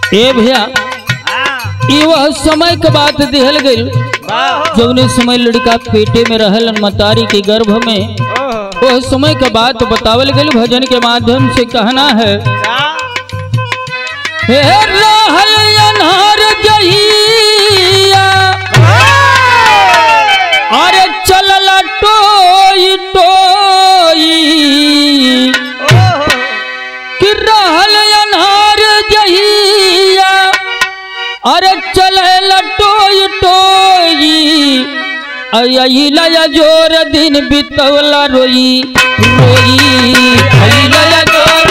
ए भैया ई वह समय के बात दिहल गइल जौने समय लड़का पेटे में रहल मतारी के गर्भ में वह समय के बात बतावल गइल भजन के माध्यम से कहना है हे रहल अनहर जहिया अरे चलल टोई टोई कि रहल अनहार जहिया अरे चलल टोई टोई अइला जोर दिन बितवला रोई रोई अइला जोर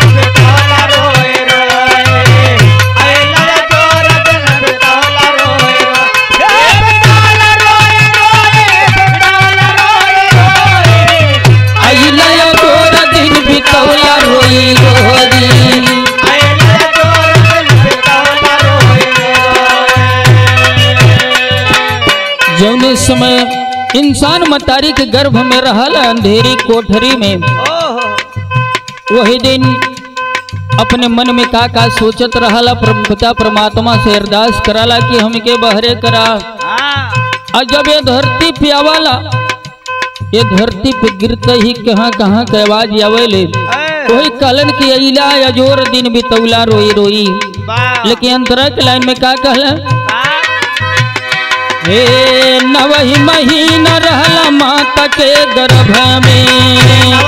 अइला जोर दिन बितवला रोई रोई जौने समय इंसान मतारी के गर्भ में रहल अंधेरी कोठरी में वही दिन अपने मन में का का सोचत रहला पिता परमात्मा से अरदास कराला कि हमके बहरे करा और जब ये धरती पे आवाला ये धरती पे गिरते ही कहाँ कहाँ के आवाज आवेले वही कहलन कि अइला अजोर दिन बितौला रोई रोई लेकिन अंतरा के लाइन में का कहला हे नवही महीना रहला माता के गर्भ में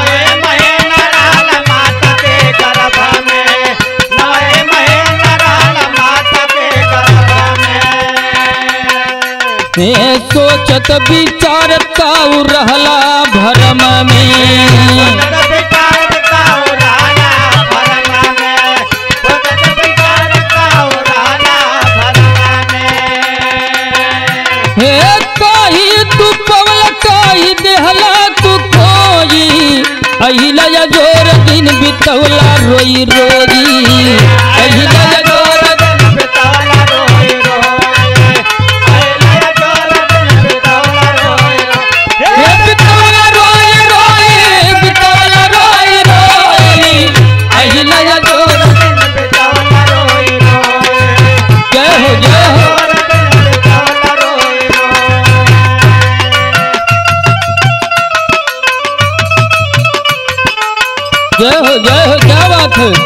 हे सोचत विचारत काऊ रहला भरम में हे काही तू पवल काही देहला तू खोई अहिला जोर दिन बितवला रोई रोई अहिला जोर हे बितवला रोई रोई बितवला रोई रोई अहिला जोर जय हो जय हो जय हो जय हो क्या बात है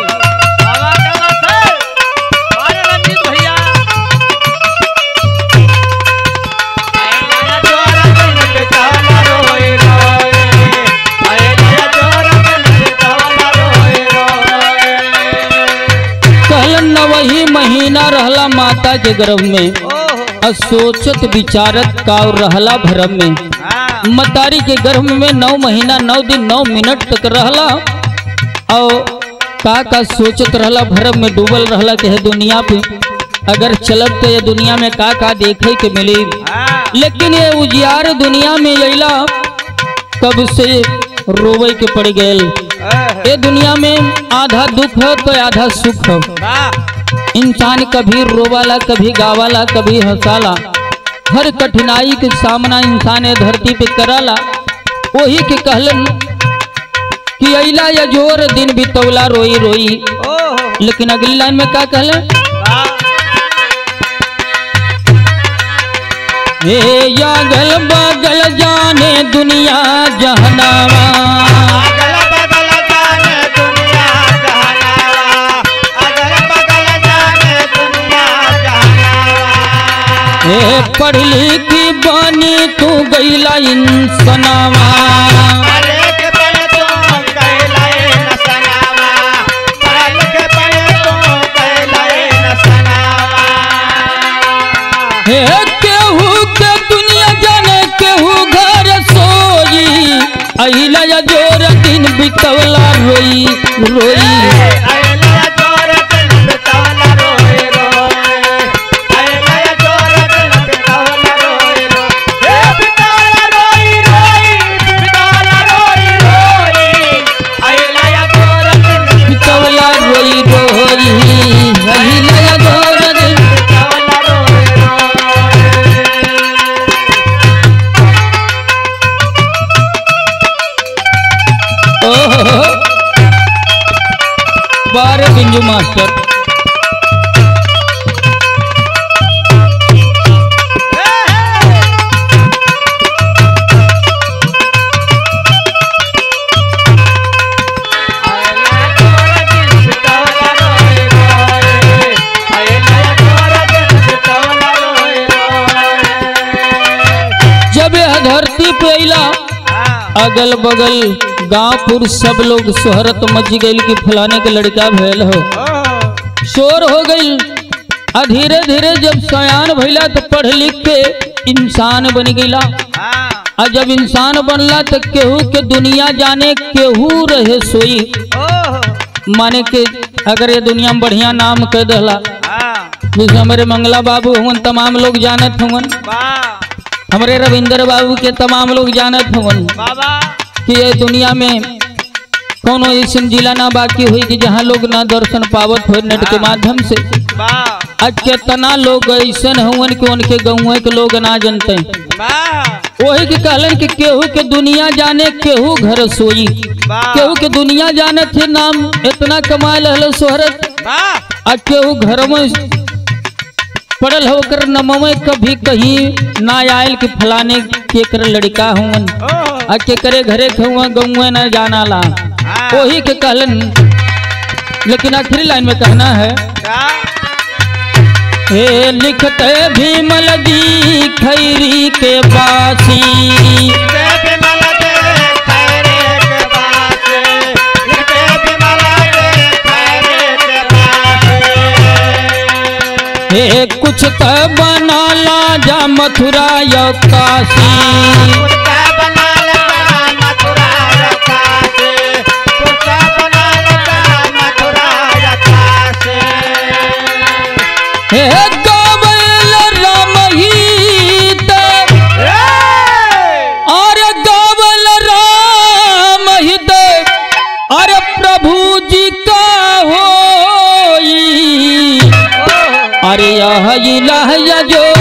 कहलन न वही महीना रहला माता के गर्भ में और सोचत विचारत का रहला भरम में मतारी के गर्भ में नौ महीना नौ दिन नौ मिनट तक रहला और का का सोचत रहला भरम में डूबल रहला के है दुनिया पे अगर चलब तो ये दुनिया में का का देखे के मिली लेकिन ये उजियार दुनिया में अला कब से रोवे के पड़ गए ये दुनिया में आधा दुख हो तो आधा सुख हो इंसान कभी रोवाला कभी गावाला कभी हंसाला हर कठिनाई के सामना इंसान ये धरती पे कराला वही के कहलन कि अइला या जोर दिन बितौला रोई रोई लेकिन अगली लाइन में क्या कहलन हे यागल बगल जाने दुनिया जहनावा हे पढ़ लिखी बानी तू गईला इंसनावा हे केहू के दुनिया जाने केहू घर सोई अहिला या जोर दिन बितवला रोई रोई बितवला रोई रोई अहिला या जोर दिन ओहो बारे बिंजू मास्टर अगल बगल गांवपुर सब लोग शोहरत मच गई कि फलाने के लड़का भैल हो शोर हो गई आ धीरे धीरे जब सयान भैला तो पढ़ लिख के इंसान बन गईला आ जब इंसान बनला तो केहू के दुनिया जाने केहू रहे सोई माने के अगर ये दुनिया में बढ़िया नाम कह दहला जैसे हमारे मंगला बाबू हुवन तमाम लोग जानत हुवन हमारे रविंदर बाबू के तमाम लोग जानत हुवन बाबा कि ये दुनिया में कोनो ऐसा जिला ना बाकी हुई कि जहाँ लोग ना दर्शन पावत हो नेट के माध्यम से बा आज केतना लोग ऐसा हुवन कि उनके गाँव के लोग ना जानते बा वही के कहलन कि केहू के दुनिया जाने केहू घर सोई बा केहू के दुनिया जाने थे नाम इतना कमा लहल सोहरत बा आ केहू घर में पड़ल होकर नमवे कभी कहीं ना आयल कि फलाने के कर लड़का हुवन ओह आ के करे घरे खुआ गौए न जाना ला हाँ। वही के कहलन लेकिन आखिरी लाइन में कहना है क्या हे लिखते भीमल जी खैरी के बासी लिखते बिमल दे खैरे के बासे लिखते बिमल दे खैरे के बासे हे कुछ त बनाला जा मथुरा या काशी कुर्ता बना लगा मथुरा रखा से कुर्ता बना लगा मथुरा रखा से हे गावल राम हित अरे गावल राम हित अरे प्रभु जी का होई अरे यह इलाह जो